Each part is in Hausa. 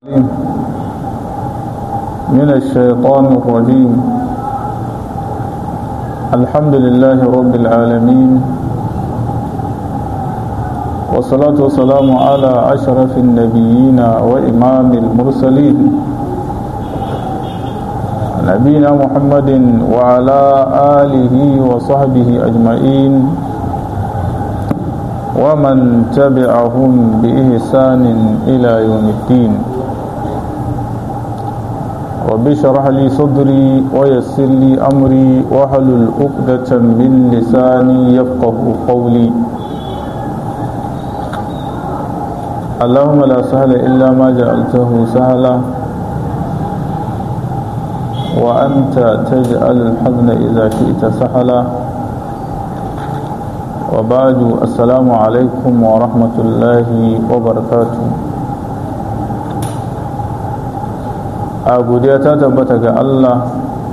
من الشيطان الرجيم الحمد لله رب العالمين والصلاة والسلام على أشرف النبيين وإمام المرسلين نبينا محمد وعلى آله وصحبه أجمعين ومن تبعهم بإحسان إلى يوم الدين رب اشرح لي صدري ويسر لي أمري واحلل عقدة من لساني يفقه قولي اللهم لا سهل إلا ما جعلته سهلا وأنت تجعل الحزن إذا شئت سهلا وبعد السلام عليكم ورحمة الله وبركاته a godiya ta tabbata ga Allah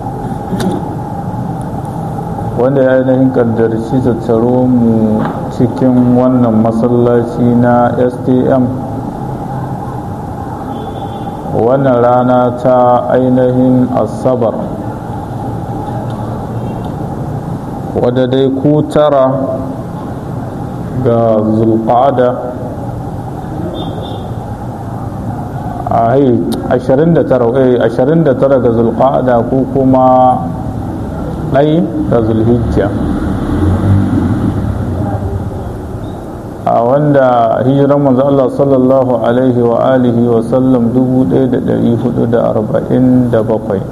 wanda ya ainihin kaddarci tattaro mu cikin wannan masallaci na stm wannan rana ta ainihin asabar wadda dai ku tara ga zulqa'ada a 29 ga zulqa'ada ko kuma ɗai ga zulhijja a wanda hijiran manzo Allah sallallahu alaihi wa alihi wa sallam 1447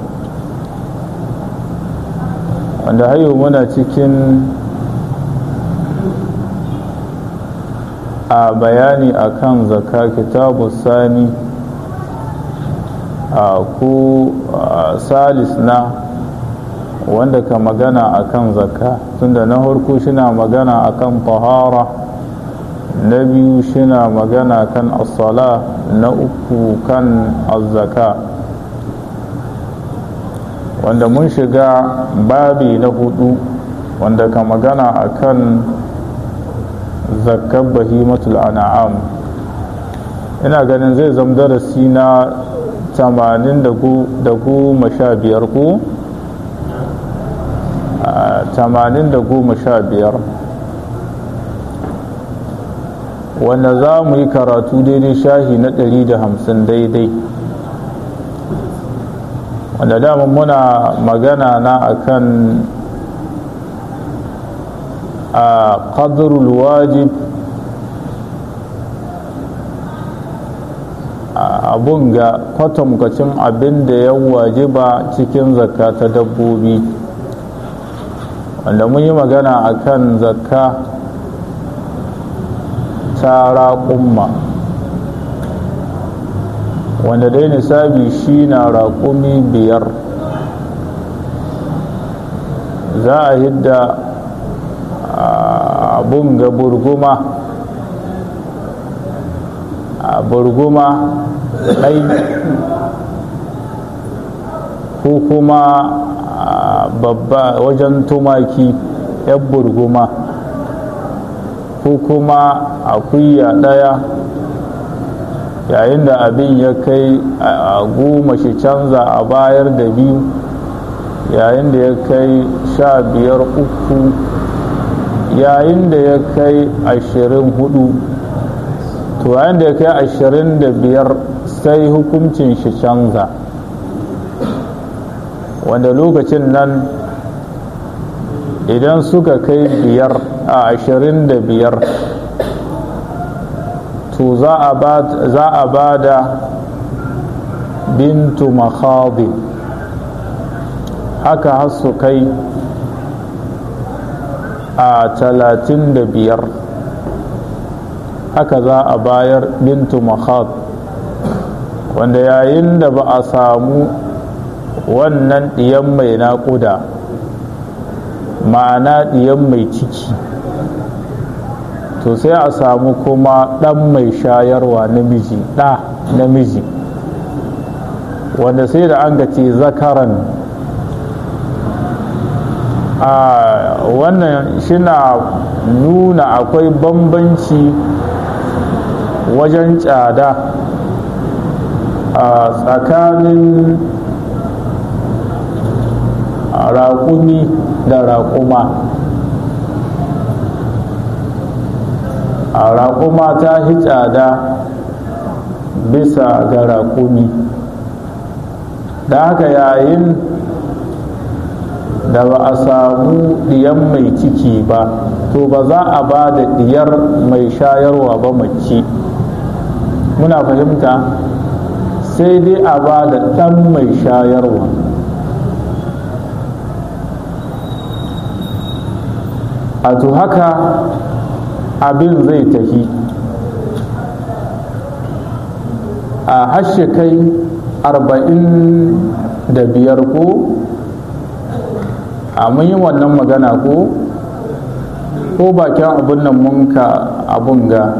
wanda hayo muna cikin a bayani akan zakka kitabu sani a ku salis na wanda ka magana akan zakka tunda na harko shina magana akan tahara na biyu shina magana kan asala na uku kan azzaka wanda mun shiga babi na hudu wanda ka magana akan zakkar bahimatul an'am ina ganin zai zama darasi na tamanin da goma sha biyar ko tamanin da goma sha biyar wanda za mu yi karatu daidai shahi na ɗari da hamsin daidai wanda dama muna magana na akan a ƙadrul wajib abun ga kwatankwacin abin da ya wajiba cikin zakka ta dabbobi wanda mun yi magana akan zakka ta raƙumma wanda dai nisabi shi na raƙumi biyar za a hidda abun ga burguma a burguma ɗai ko kuma babba wajen tumaki yan burguma ko kuma akuya ɗaya yayin da abin ya kai a goma shi canza a bayar da biyu yayin da ya kai sha biyar uku yayin da ya kai ashirin hudu to yayin da ya kai ashirin da biyar sai hukuncin shi canza wanda lokacin nan idan suka kai biyar a ashirin da biyar to za a ba da bintu makhadi haka har su kai a talatin da biyar haka za a bayar bintu makhad wanda yayin da ba a samu wannan ɗiyan mai naƙuda ma'ana ɗiyan mai ciki to sai a samu kuma ɗan mai shayarwa namiji ɗa namiji wanda sai da an gace zakaran a wannan shina nuna akwai bambanci wajen tsada a tsakanin raƙumi da raƙuma a raƙuma ta hi tsada bisa ga raƙumi da haka yayin da ba a samu ɗiyan mai ciki ba to ba za a ba da ɗiyar mai shayarwa ba mace muna fahimta sai dai a ba da ɗan mai shayarwa a to haka abin zai tafi a hashe kai arba'in da biyar ko a mun yi wannan magana ko ko bakin abin nan mun ka abun ga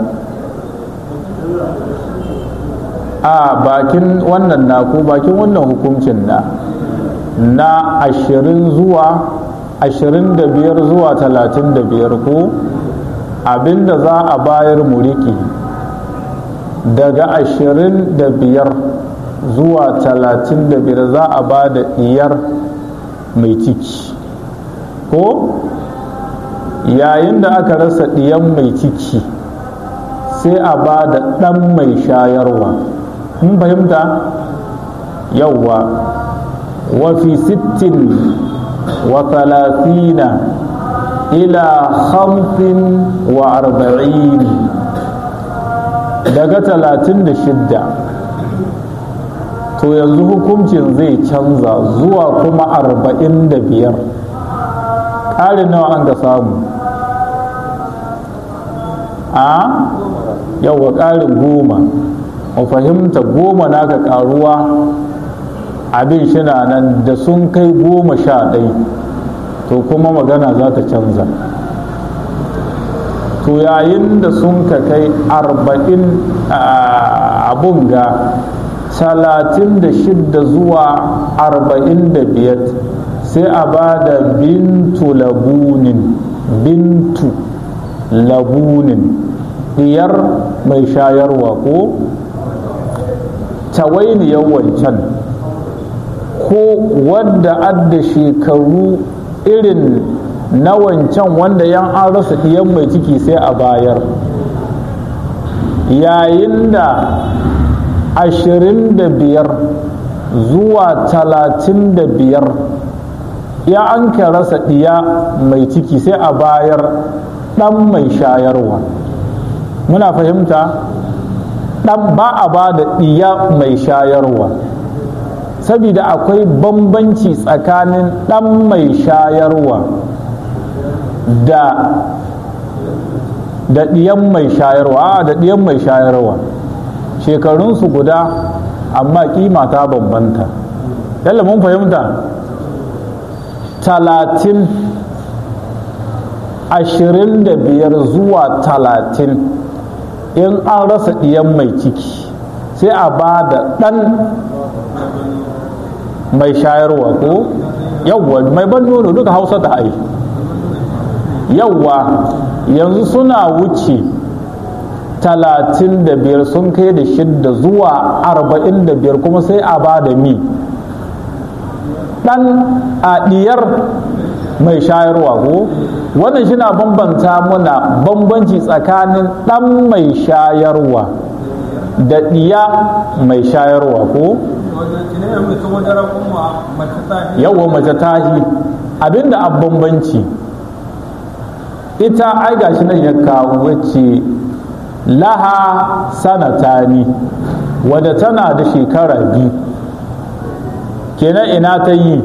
a bakin wannan na ko bakin wannan hukuncin na na ashirin zuwa ashirin da biyar zuwa talatin da biyar ko abinda za a bayar muriki daga ashirin da biyar zuwa talatin da biyar za a ba da iyar mai ciki ko yayin da aka rasa ɗiyan mai ciki sai a ba da ɗan mai shayarwa mun fahimta yauwa wafi sittin wa talatina ila hamsin wa arba'in daga talatin da shidda to yanzu hukuncin zai canza zuwa kuma arba'in da biyar ƙarin nawa an ga samu a yawa ƙarin goma mu fahimta goma naka ƙaruwa abin shina nan da sun kai goma sha ɗai to kuma magana za ta canza to yayin da sun ka kai arba'in abun ga talatin da shidda zuwa arba'in da biyar sai a ba da bintu labunin bintu labunin diyar mai shayarwa ko tawainiyar wancan ko wadda adda shekaru irin na wancan wanda yan an rasa diyan mai ciki sai a bayar yayin da ashirin da biyar zuwa talatin da biyar ya an ka rasa ɗiya mai ciki sai a bayar ɗan mai shayarwa muna fahimta ɗan ba a ba da ɗiya mai shayarwa saboda akwai bambanci tsakanin ɗan mai shayarwa da da ɗiyan mai shayarwa da ɗiyan mai shayarwa shekarunsu guda amma kima ta bambanta yalla mun fahimta talatin ashirin da biyar zuwa talatin in an rasa ɗiyan mai ciki sai a ba da ɗan mai shayarwa ko yawwa mai ban nono duka hausa da ai yawwa yanzu suna wuce talatin da biyar sun kai da shidda zuwa arba'in da biyar kuma sai a ba da mi ɗan a ɗiyar mai shayarwa ko wannan shi na bambanta muna bambanci tsakanin ɗan mai shayarwa da ɗiya mai shayarwa ko yawa mace tahi abinda a bambanci ita ai gashi nan ya kawo wacce laha sanatani wadda tana da shekara biyu kenan ina ta yi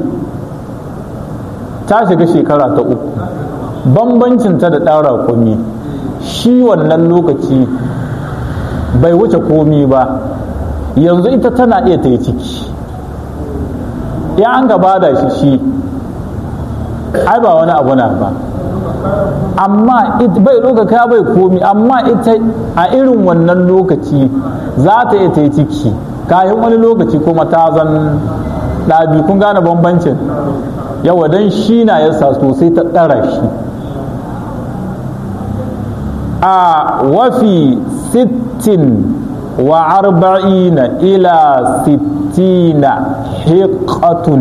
ta shiga shekara ta uku bambancinta da ɗara komi shi wannan lokaci bai wuce komi ba yanzu ita tana iya ta yi ciki ya an gaba da shi shi ai ba wani abu na ba amma bai ɗaukaka bai komi amma ita a irin wannan lokaci za ta iya ta yi ciki kayan wani lokaci kuma ta zan ɗabi kun gane bambancin yawa don shi na yasa sosai ta ɗara shi a wafi sittin wa arba'ina ila sittina hiqatun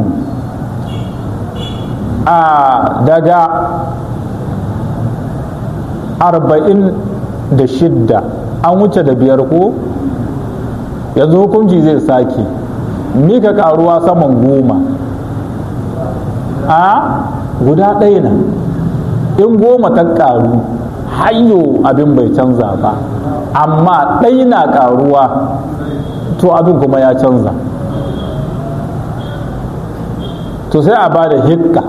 a daga arba'in da shidda an wuce da biyar ko yanzu hukunci zai sake mika karuwa saman goma a guda ɗaya na in goma ta karu hayo abin bai canza ba amma ɗai na karuwa to abin kuma ya canza to sai a ba da hikka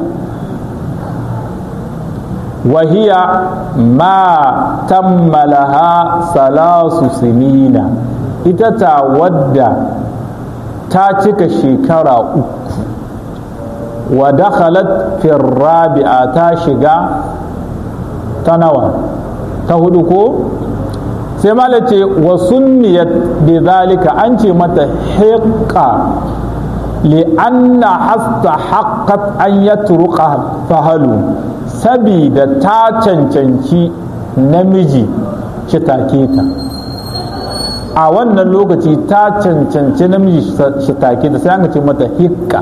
wahiya ma tammalaha salasu sinina ita ta wadda ta cika shekara uku wa dakhalat fi rabi'a ta shiga ta nawa ta hudu ko sai mala ce wa sunniyat bi zalika an ce mata hiqqa li anna hasta haqqat an yatruqa fahalu sabida ta cancanci namiji shi take ta a wannan lokaci ta cancanci namiji shi take ta sai an ce mata hiqqa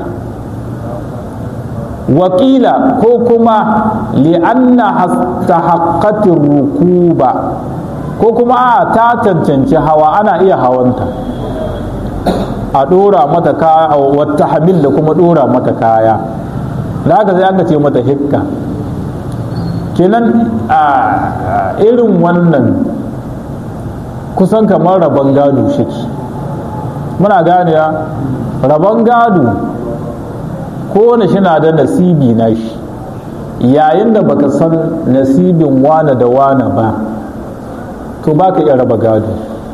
wakila ko kuma li'anna haqqatir rukuba ko kuma a ta cancanci hawa ana iya hawanta a ɗora mata kaya wata hamil da kuma ɗora mata kaya da haka sai aka ce mata hikka kenan a irin wannan kusan kamar rabon gado shiki muna gane rabon gado kowane shi na da nasibi na shi yayin da baka san nasibin wane da wane ba to baka iya raba gado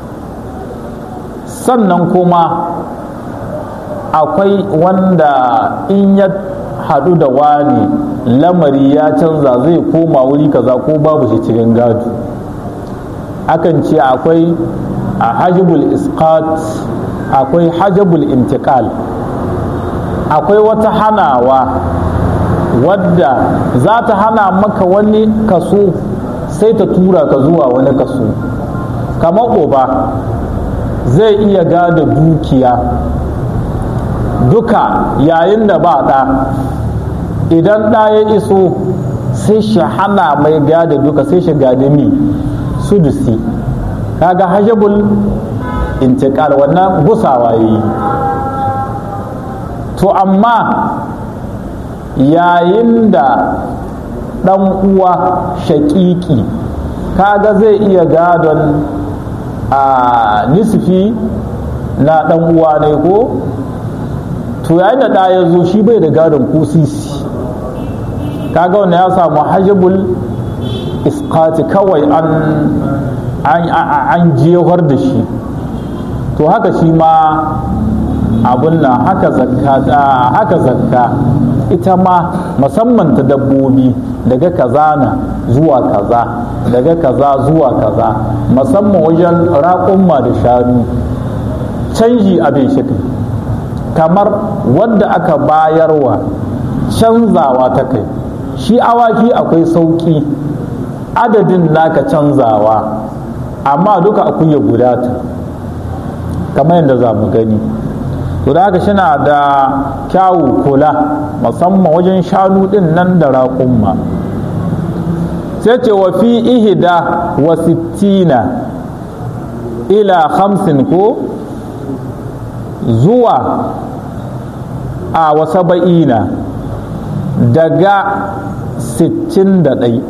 sannan kuma akwai wanda in ya haɗu da wani lamari ya canza zai koma wuri kaza ko babu shi cikin gado akan ce akwai a hajjibul isqat akwai hajjibul intikal akwai wata hanawa wadda za ta hana maka wani kaso sai ta tura ka zuwa wani kaso kamar uba zai iya gada dukiya duka yayin da ba ɗa idan ɗa ya iso sai shi hana mai gada duka sai shi gada mi sudusi kaga hajjabul intikal wannan gusawa yi to amma yayin da ɗan uwa shaƙiƙi kaga zai iya gadon a nisfi na ɗan uwa ne ko to yayin da ɗa ya zo shi bai da gadon ko sisi kaga wanda ya samu hajjabul iskati kawai an an jewar da shi to haka shi ma abun nan haka zakka haka zakka ita ma musamman ta dabbobi daga kaza na zuwa kaza daga kaza zuwa kaza musamman wajen raƙumma da shanu canji abin shi kamar wadda aka bayarwa canzawa ta kai shi awaki akwai sauƙi adadin naka canzawa amma duka akuya guda ta kamar yadda za mu gani to da haka shina da kyawu kula musamman wajen shanu din nan da raƙumma sai ce wa fi ihida wa sittina ila hamsin ko zuwa a wa saba'ina daga sittin da ɗai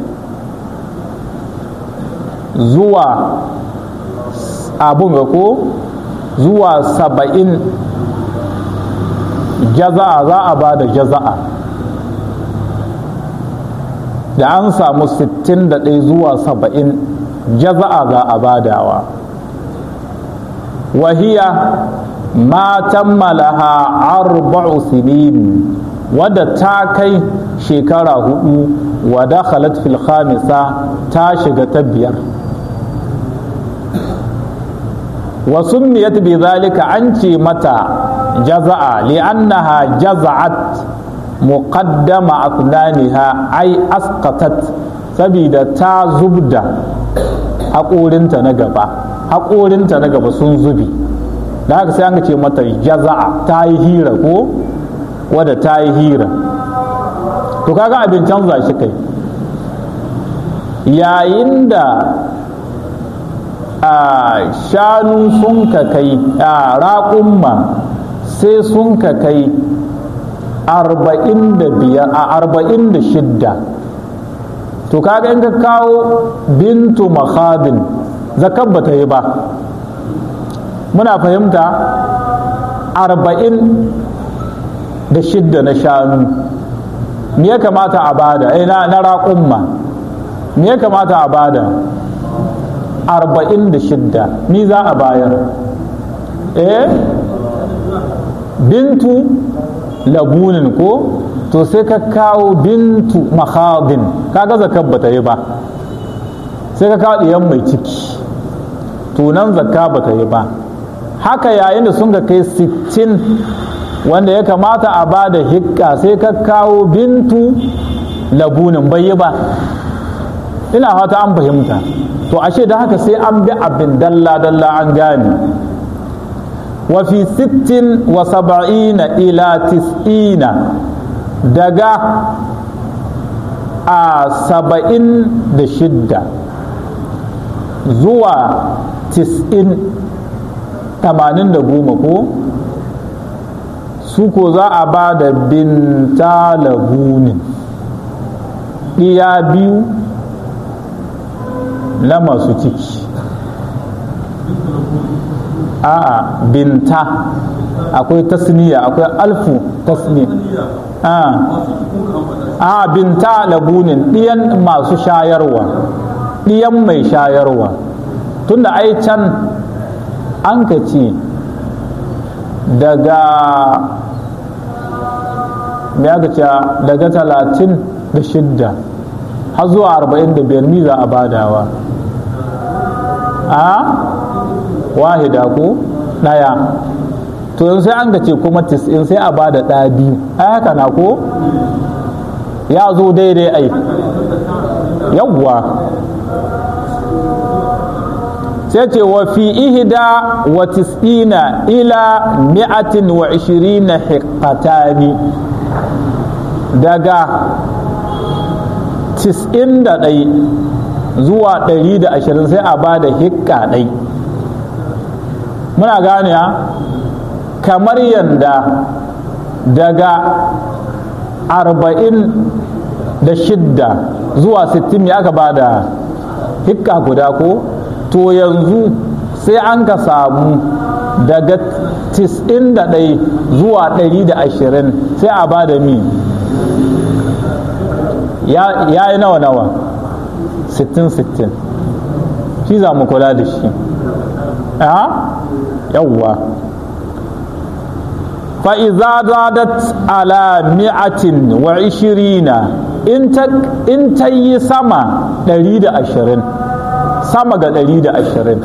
zuwa abun ga ko zuwa saba'in jaza'a za a ba da jaza'a da an samu 61 zuwa 70 jaza'a za a badawa wahiya ma tammalaha arba'u sinin wadda ta kai shekara hudu wa dakhalat fil khamisa ta shiga ta biyar wa summiyat bi zalika an ce mata jaza'a li'annaha jaza'at muqaddama asnaniha ai asqatat sabida ta zubda haƙorinta na gaba haƙorinta na gaba sun zubi da haka sai an ce mata jaza'a ta yi hira ko wadda ta yi hira to kaga abin canza shi kai yayin da a shanu sun ka kai a raƙumma sai sun ka kai arba'in da biyar a arba'in da shidda to kaga in ka kawo bintu makhadin zakar ba ta yi ba muna fahimta arba'in da shidda na shanu me ya kamata a bada eh na raƙumma me ya kamata a bada arba'in da shidda ni za a bayar eh bintu labunin ko to sai ka kawo bintu makhadin kaga zakar ba ta yi ba sai ka kawo ɗiyan mai ciki tunan zakka ba ta yi ba haka yayin da sun ga kai sittin wanda ya kamata a ba da hikka sai ka kawo bintu labunin bai yi ba ina fata an fahimta to ashe da haka sai an bi abin dalla-dalla an gane wa fi sittin wa saba'ina ila tis'ina daga a saba'in da shidda zuwa tis'in tamanin da goma ko su ko za a ba da binta labunin ɗiya biyu na masu ciki a'a binta akwai tasniya akwai alfu tasniya a binta labunin ɗiyan masu shayarwa ɗiyan mai shayarwa tunda ai can an ka ce daga me aka ce daga talatin da shidda har zuwa arba'in da biyar miza a badawa a wahida ko ɗaya to yanzu sai an ga ce kuma tis'in sai a bada ɗaya biyu ai haka na ko ya zo daidai ai yawwa sai ce wa fi ihda wa tis'ina ila mi'atin wa ishirina hiqatani daga tis'in da ɗai zuwa ɗari da ashirin sai a ba da hikka ɗai muna gane kamar yadda daga arba'in da shidda zuwa sittin ya aka ba da hikka guda ko to yanzu sai an ka samu daga tis'in da ɗai zuwa ɗari da ashirin sai a ba da mi ya yi nawa nawa sittin sittin shi za mu kula da shi yawwa fa'iza zadat ala mi'atin wa ishirina in ta yi sama ɗari da ashirin sama ga ɗari da ashirin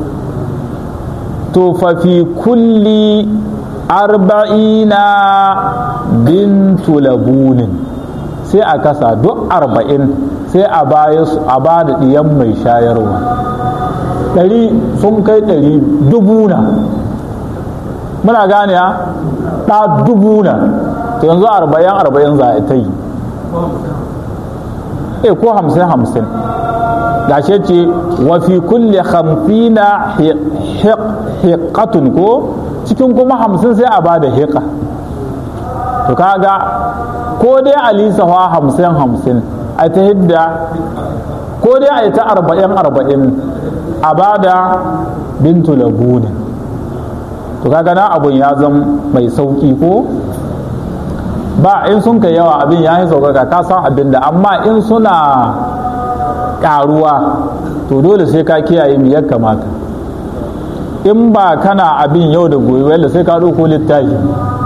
to fafi kulli arba'ina bintu labunin sai a kasa duk arba'in sai a baya a ba da ɗiyan mai shayarwa ɗari sun kai ɗari dubu na muna gane ya ɗa dubu na to yanzu arba'in arba'in za a ta yi e ko hamsin hamsin gashe ce wa fi kulle hamsina hiqatun ko cikin kuma hamsin sai a ba da hiqa to kaga ko dai a lisafa hamsin hamsin a ta hidda ko dai a yi ta arba'in arba'in a ba da bintu labuni to kaga na abun ya zama mai sauki ko ba in sun kai yawa abin ya yi saukaka ka san abin da amma in suna karuwa to dole sai ka kiyaye mi ya kamata in ba kana abin yau da gobe wanda sai ka ɗauko littafi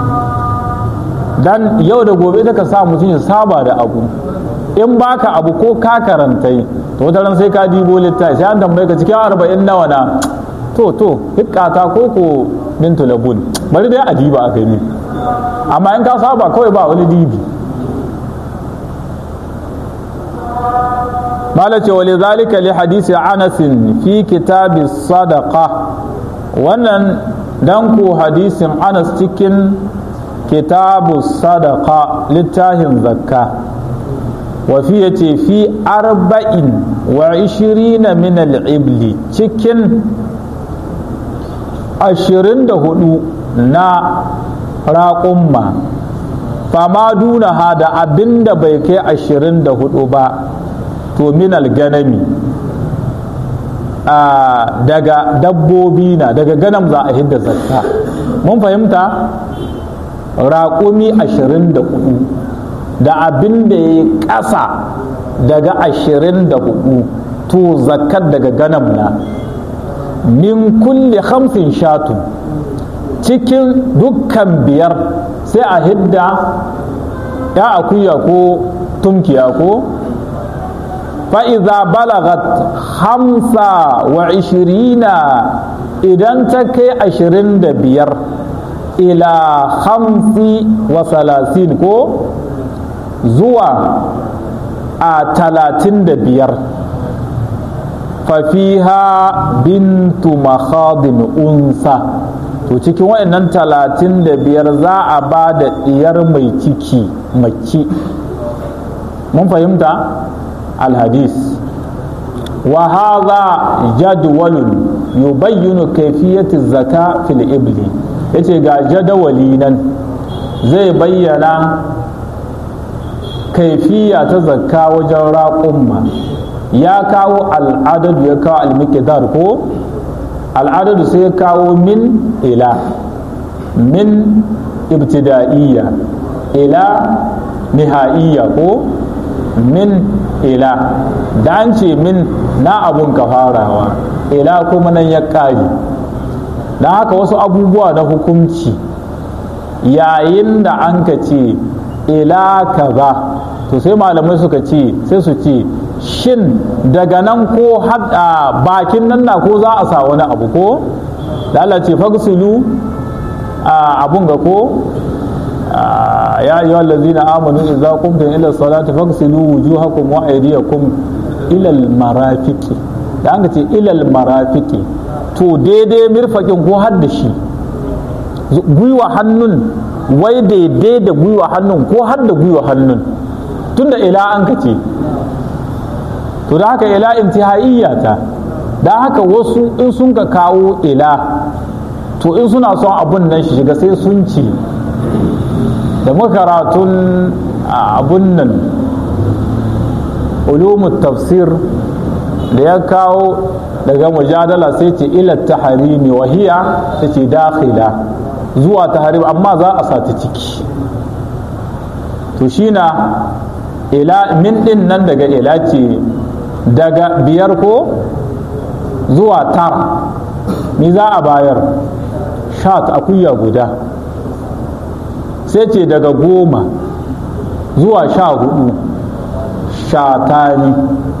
dan yau da gobe ita ka sa mutum ya saba da abu in baka abu ko ka karanta to wata ran sai ka dibo littafi sai an tambaye ka cikin arba'in nawa na to to hikkata ko ko bintu labun bari dai a diba a gani amma in ka saba kawai ba wani dibi malace wa lidhalika li hadisi Anas fi kitabi sadaqa wannan dan ku hadisin Anas cikin kitabu sadaqa littafin zakka wa fi yace fi arba'in wa ishirina min al-ibli cikin ashirin da hudu na raƙumma fama duna ha da abin da bai kai ashirin da hudu ba to minal ganami daga dabbobi na daga ganam za a hidda zakka mun fahimta raƙumi ashirin da hudu da abin da ya yi ƙasa daga ashirin da hudu to zakkar daga ganam na min kulli hamsin shatu cikin dukkan biyar sai a hidda ya akuya ko tumkiya ko fa'iza balagat hamsa wa ishirina idan ta kai ashirin da biyar ila hamsi wa salasin ko zuwa a talatin da biyar fafiha bintu makhadin unsa to cikin waɗannan talatin da biyar za a ba da ɗiyar mai ciki mace mun fahimta alhadis wa hadha jadwalun yubayyinu kayfiyati zaka fil ibli yace ga jadawali nan zai bayyana kaifiya ta zakka wajen raƙumma ya kawo al'adadu ya kawo al ko al'adadu sai ya kawo min ila min ibtida'iyya ila niha'iyya ko min ila da an ce min na abun ka farawa ila kuma nan ya ƙari don haka wasu abubuwa na hukunci yayin da an ka ce ila kaza to sai malamai suka ce sai su ce shin daga nan ko hada bakin nan na ko za a sa wani abu ko da Allah ce fagsulu abun ga ko ya ayyuhal ladzina amanu idza qumtum ila salati faghsilu wujuhakum wa aydiyakum ila al marafiqi da an ce ila al marafiqi to daidai mirfakin ko har da shi gwiwa hannun wai daidai da gwiwa hannun ko har da gwiwa hannun tunda ila an ka ce to da haka ila intihaiya ta da haka wasu in sun ka kawo ila to in suna son abun nan shi shiga sai sun ce da makaratun abun nan ulumut tafsir da ya kawo daga mujadala sai ce ila taharimi wa hiya ta ce dakhila zuwa taharim amma za a sata ciki to shi na ila min din nan daga ila ce daga biyar ko zuwa tara ni za a bayar shat akuya guda sai ce daga goma zuwa sha hudu shatani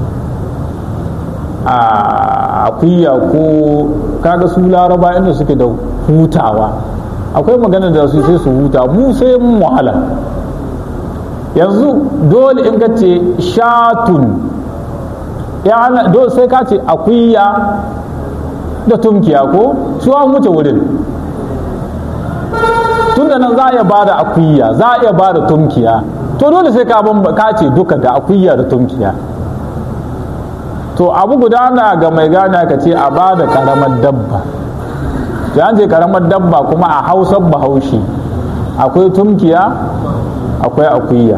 a akuya ko kaga su laraba inda suke da hutawa akwai magana da su sai su huta mu sai mun wahala yanzu dole in ka ce shatun ya dole sai ka ce akuya da tumkiya ko su an wuce wurin tunda nan za a iya bada akuya za a iya bada tumkiya to dole sai ka ka ce duka da akuya da tumkiya to abu guda na ga mai gane ka ce a bada karamar dabba to an ce karamar dabba kuma a hausar bahaushe akwai tumkiya akwai akuya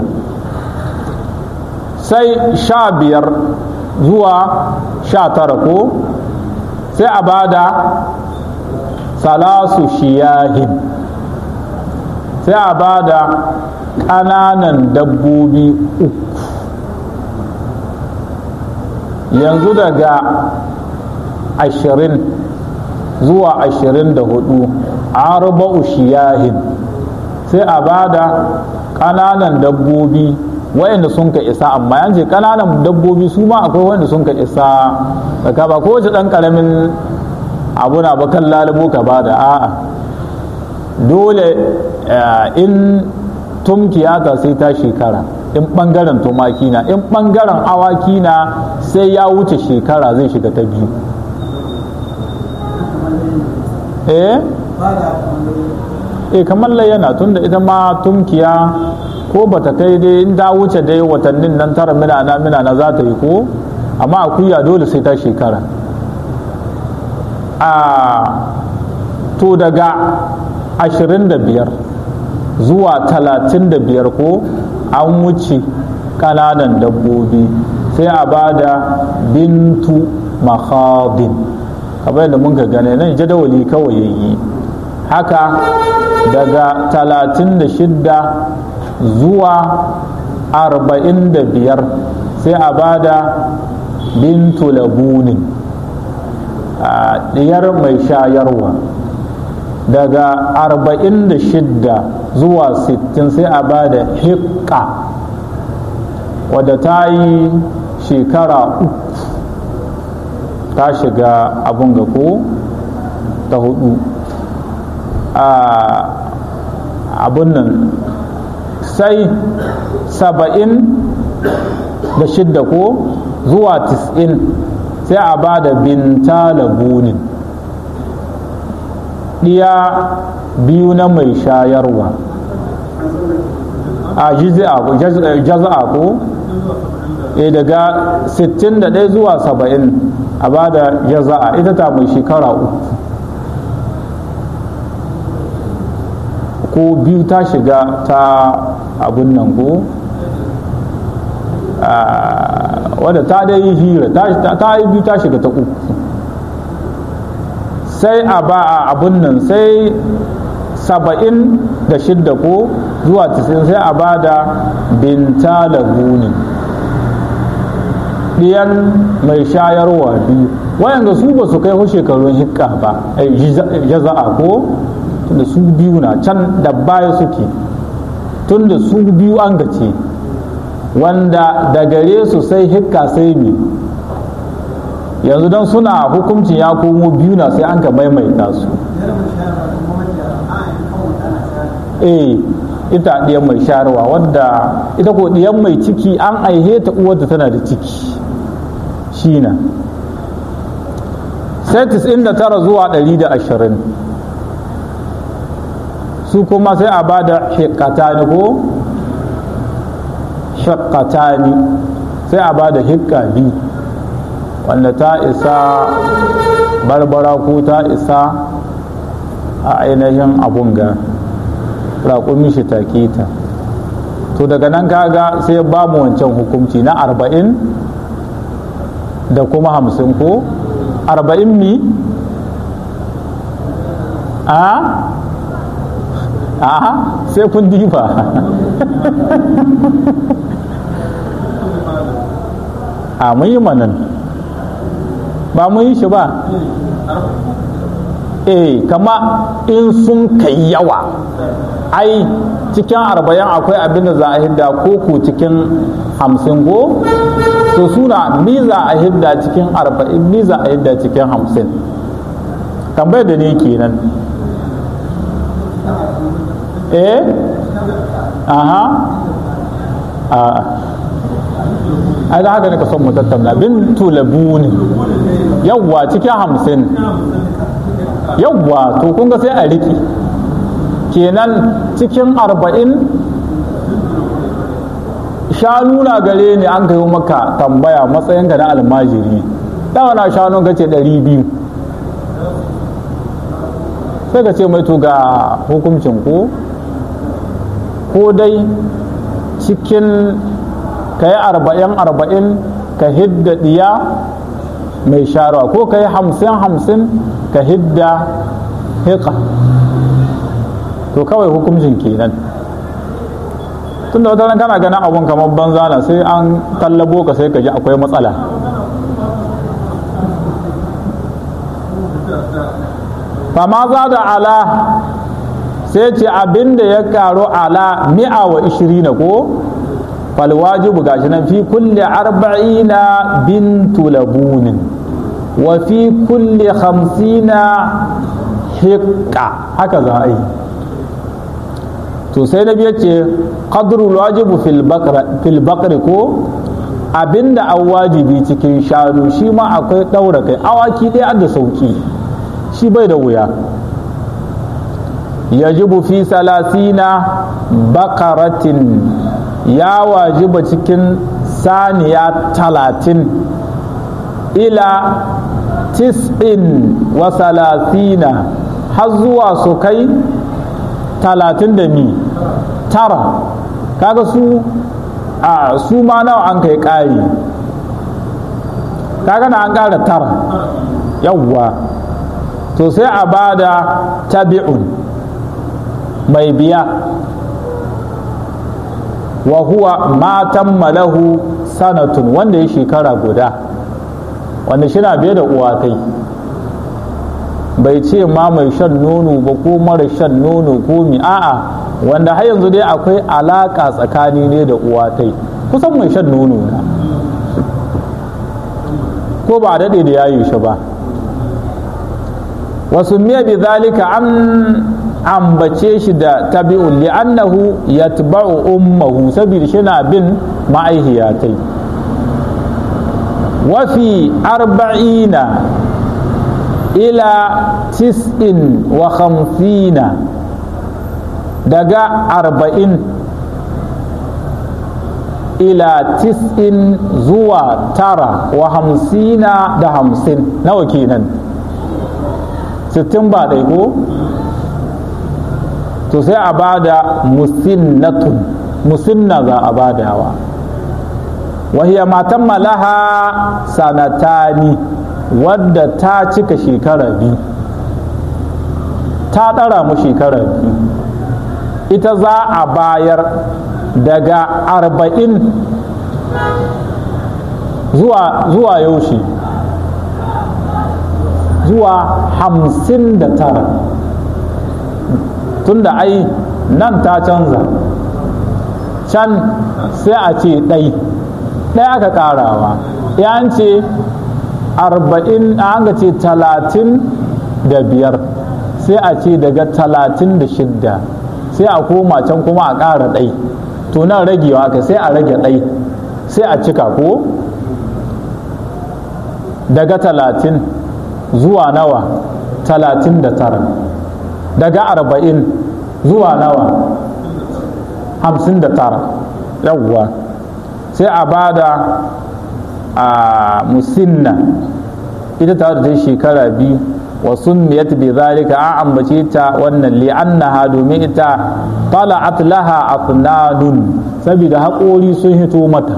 sai sha biyar zuwa sha tara ko sai a bada salasu shiyahin sai a bada ƙananan dabbobi uku yanzu daga ashirin zuwa ashirin da hudu arba'u shiyahin sai a bada ƙananan dabbobi wayanda sun ka isa amma yan ce ƙananan dabbobi su ma akwai wanda sun ka isa ka ba ko wace ɗan ƙaramin abu na ba kan lalubo ka bada a'a dole in tumkiyata sai ta shekara in ɓangaren tumaki na in ɓangaren awaki na sai ya wuce shekara zai shiga ta biyu eh eh kamar layyana tunda ita ma tumkiya ko bata kai dai in ta wuce dai watannin nan tara minana minana za ta yi ko amma akuya dole sai ta shekara a to daga ashirin da biyar zuwa talatin da biyar ko an wuce ƙananan dabbobi sai a ba da bintu makhadin kamar yadda mun ka gane nan jadawali kawai yayi haka daga talatin da shidda zuwa arba'in da biyar sai a ba da bintu labunin a ɗiyar mai shayarwa daga arba'in da shidda zuwa sittin sai a ba da hikka wadda ta yi shekara uku ta shiga abun ga ko ta hudu a abun nan sai saba'in da shidda ko zuwa tis'in sai a ba da binta labunin ɗiya biyu na mai shayarwa a jaza'a ko e daga 61 zuwa 70 a ba da jaza'a ita ta mai shekara uku ko biyu ta shiga ta abun nan ko wadda ta dai yi hira ta yi biyu ta shiga ta uku sai a ba a abun nan sai saba'in da shidda ko zuwa tisin sai a ba da binta laguni ɗiyan mai shayarwa biyu wayanda su ba su kai hu shekarun hikka ba jaza'a ko tunda su biyu na can da baya suke tunda su biyu an gace wanda da gare su sai hikka sai mi yanzu don suna hukuncin ya komo biyu na sai an ka maimaita su eh ita ɗiyan mai shayarwa wadda ita ko ɗiyan mai ciki an aihe ta uwarta tana da ciki shi na sai 99 zuwa 120 su kuma sai a ba da hikatani ko hikatani sai a ba da hikka biyu wanda ta isa barbara ko ta isa a ainihin abun ga raƙumi shi take ta to daga nan kaga sai ba mu wancan hukunci na arba'in da kuma hamsin ko arba'in mi a a sai kun diba a mun yi manan ba mun yi shi ba eh kama in sun kai yawa ai cikin arba'in akwai abin da za a hidda ko ku cikin hamsin ko to suna mi za a hidda cikin arba'in mi za a hidda cikin hamsin tambayar da ni kenan eh aha a ai da haka ne ka son mu tattauna bin tulabuni yawwa cikin hamsin yawwa to kun ga sai a riki kenan cikin arba'in shanu na gare ne an kayo maka tambaya matsayin ga na almajiri dawa na shanu ka ce ɗari biyu sai ka ce mai to ga hukuncin ko ko dai cikin ka yi arba'in arba'in ka hidda ɗiya mai sharuwa ko ka yi hamsin hamsin ka hidda hika to kawai hukuncin kenan tunda wata ran kana ganin abun kamar banza na sai an tallabo ka sai ka ji akwai matsala fama za da ala sai ce abinda ya karo ala mi'a wa ishirina ko falwajibu gashi nan fi kulli arba'ina bintu labunin wa fi kulli hamsina hikka haka za a yi to sai na biya ce qadrul wajibu fil bakri ko abinda an wajibi cikin shanu shi ma akwai ɗaura kai awaki ɗaya da sauki shi bai da wuya yajibu fi salasina bakaratin ya wajiba cikin saniya talatin ila tis'in wa salasina har zuwa su kai talatin da mi tara kaga su a su ma nawa an kai ƙari kaga na an ƙara tara yawwa to sai a bada tabi'un mai biya wa huwa matan malahu sanatun wanda ya shekara guda wanda shi na biye da uwatai bai ce ma mai shan nono ba ko mara shan nono ko mi a'a wanda har yanzu dai akwai alaka tsakani ne da uwatai kusan mai shan nono na ko ba daɗe da yayi shi ba wasu miya bi zalika an ambace shi da tabi'un li'annahu yatba'u ummahu saboda shi na bin ma'aihiyatai wafi arba'ina ila tis'in wa khamsina daga arba'in ila tis'in zuwa tara wa hamsina da hamsin nawa kenan sittin ba ɗai ko to sai a bada musinnatun musinna za a badawa wahiya matan malaha sanatani wadda ta cika shekara biyu ta ɗara mu shekara biyu ita za a bayar daga arba'in zuwa, zuwa yaushe zuwa hamsin da tara tunda ai nan ta canza can sai a ce ɗai ɗaya aka ƙarawa ya ce arba'in an ga ce talatin da biyar sai a ce daga talatin da shidda sai a koma can kuma a ƙara ɗai to nan ragewa aka sai a rage ɗai sai a cika ko daga talatin zuwa nawa talatin da tara daga arba'in zuwa nawa hamsin da tara yawwa sai a bada a musinna ita ta da shekara biyu wa sunniyat bi zalika an ambace ta wannan li'annaha domin ita tala'at laha afnanun saboda haƙori sun hito mata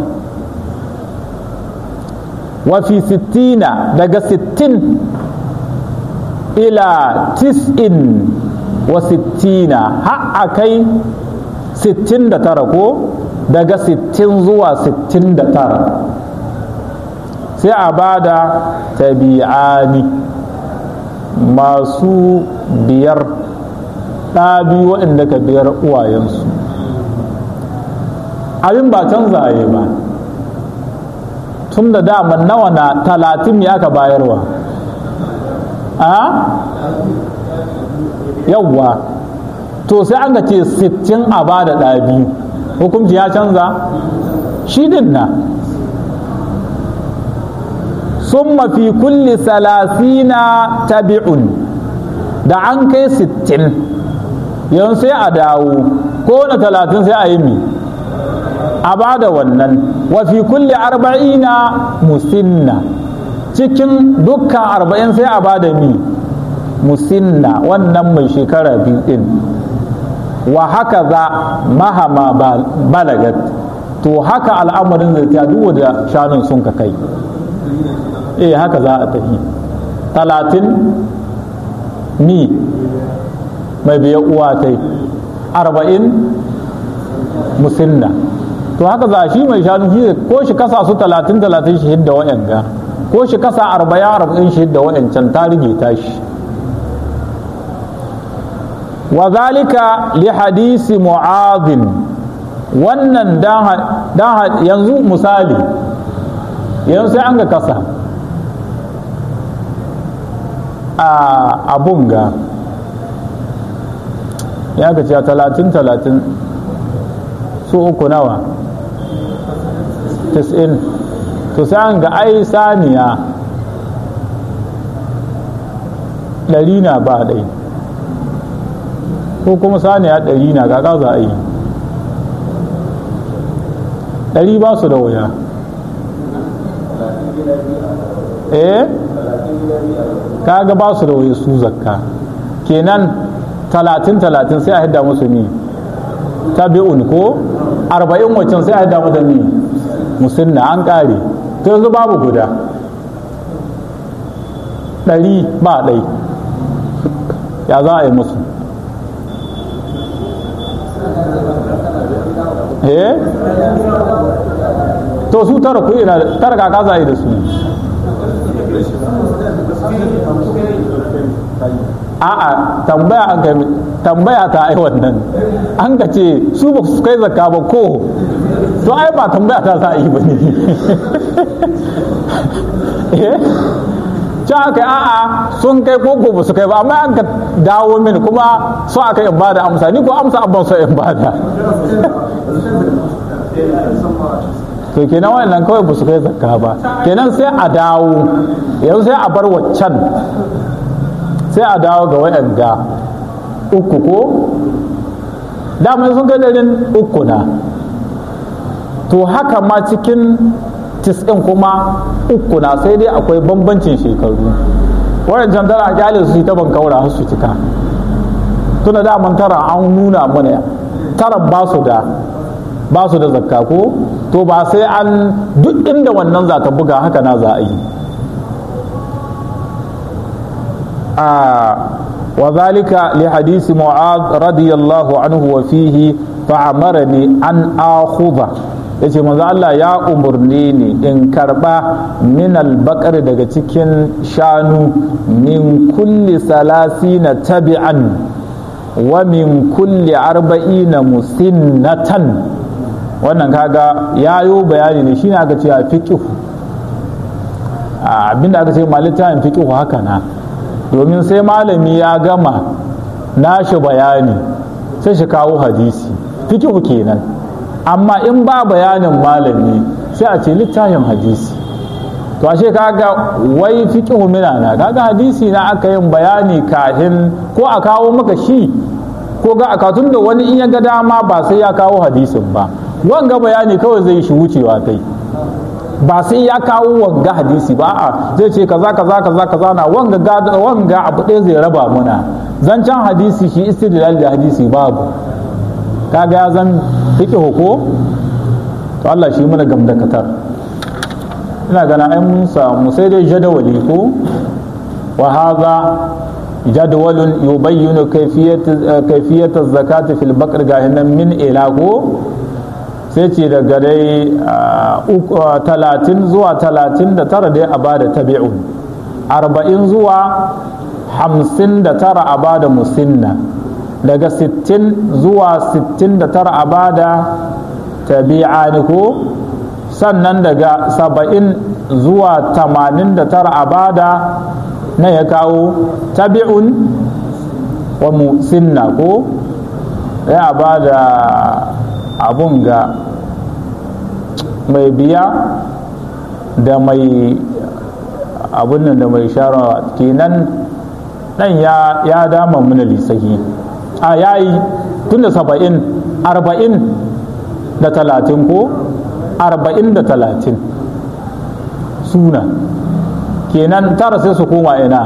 wa fi sittina daga sittin ila tis'in wa sittina har a kai sittin da tara ko daga sittin zuwa sittin da tara sai a bada tabi'ani masu biyar ɗa biyu waɗanda ka biyar uwayensu abin ba canza yi ba tun da daman nawa na talatin ne aka bayarwa a yawwa to sai an ga ce sittin a ba da ɗa biyu hukunci ya canza shi din na sun mafi kulli salasina tabi'un da an kai sittin yanzu sai a dawo ko na talatin sai a yi mi a ba da wannan wafi kulli arba'ina musinna cikin dukkan arba'in sai a ba da mi musinna wannan mai shekara biyu din wa haka za mahama balagat to haka al'amarin zai ta duwa da shanun sun ka kai eh haka za a tafi talatin mi mai biya uwa ta yi arba'in musinna to haka za shi mai shanu shi ko shi kasa su talatin talatin shi hidda wa'yanga ko shi kasa arba'in arba'in shi hidda wa'yancan ta rige ta shi wa zalika li hadisi mu'adhin wannan dan yanzu misali yanzu sai an ga kasa a abun ga ya ga cewa talatin talatin su uku nawa tis'in to sai an ga ai saniya ɗari na ba ɗai ko kuma saniya ɗari na ga za a yi ɗari ba su da wuya eh kaga ba su da wuya su zakka kenan talatin talatin sai a hidda musu ni tabi'un ko arba'in waccan sai a hidda mu da ni musinna an ƙare to yanzu babu guda ɗari ba ɗai ya za a yi musu eh to su tara ku ina tara kaka za a yi da su a'a tambaya an kai tambaya ta ai wannan an ka ce su ba su kai zakka ba ko to ai ba tambaya ta za a yi ba ne eh ci aka yi a'a sun kai koko ba su kai ba amma an ka dawo mini kuma so aka in bada amsa ni ko amsa abban so in bada to kenan wannan kawai ba su kai zakka ba kenan sai a dawo yanzu sai a bar waccan sai a dawo ga waɗanda uku ko damar sun kai ɗarin uku na to haka ma cikin tis'in kuma uku na sai dai akwai bambancin shekaru waɗancan tara a kyale su ta ban kaura su cika tuna daman tara an nuna mana tara ba su da ba su da zakka ko to ba sai an duk inda wannan za ta buga haka na za a yi a وذلك لحديث معاذ رضي الله عنه وفيه فأمرني أن آخذ yace manzo Allah ya umurni ni in karba min albaqar daga cikin shanu min kulli salasina tabi'an wa min kulli arba'ina musinnatan wannan kaga yayo bayani ne shine aka ce a fiqh abinda aka ce malitan fiqh haka na domin sai malami ya gama nashi bayani sai shi kawo hadisi fikihu kenan amma in ba bayanin malami sai a ce littafin hadisi to ashe kaga wai fikihu minana kaga hadisi na aka yin bayani kahin ko a kawo maka shi ko ga a tun da wani in ya ga dama ba sai ya kawo hadisin ba wanga bayani kawai zai shi wucewa kai ba sai ya kawo wanga hadisi ba a zai ce kaza kaza kaza kaza na wanga wanga abu ɗaya zai raba muna zancen hadisi shi istidlal da hadisi babu kaga ya zan fiqh ko to Allah shi muna gamdakatar ina gana ai mun samu sai dai jadawali ko wa hadha jadwalun yubayyinu kayfiyat kayfiyat az-zakati fil baqr gahinan min ila ko sai ce daga dai talatin zuwa talatin da tara dai a bada tabi'un arba'in zuwa hamsin da tara a bada musinna daga sittin zuwa sittin da tara a bada tabi'ani ko sannan daga saba'in zuwa tamanin da tara a bada na ya kawo tabi'un wa musinna ko ya bada abun ga mai biya da mai abun nan da mai sharawa kenan dan ya, ya dama mana lisahi a yayi tun da saba'in arba'in da talatin ko arba'in da talatin suna kenan tara sai su koma ina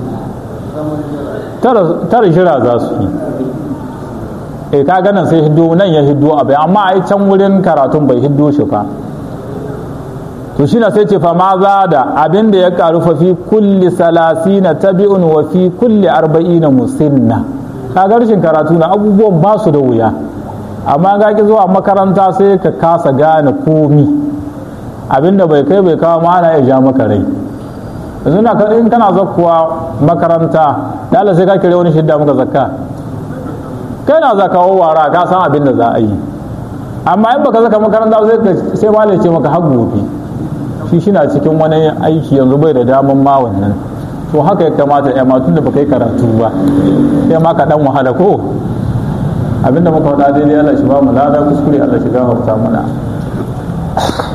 tara shira za su yi e ka ganin sai hiddo nan ya hiddo abu amma ai can wurin karatun bai hiddo shi fa to shi na sai ce fa ma za da abin da ya karu fa fi kulli salasina tabi'un wa fi kulli arba'ina musinna ka ga rashin karatu na abubuwan ba su da wuya amma ga ki zuwa makaranta sai ka kasa gane komi abinda bai kai bai kawo ma ana ya ja maka rai yanzu na in kana zakkuwa makaranta dala sai ka kire wani shidda maka zakka kai na za kawo wara ka san abin da za a yi amma in baka zaka makaranta sai sai malai ce maka har gobe shi shi na cikin wani aiki yanzu bai da daman ma wannan to haka ya kamata ya matun da baka yi karatu ba sai ma ka dan wahala ko abinda muka faɗa daidai Allah shi ba mu lada kuskure Allah shi gafarta mana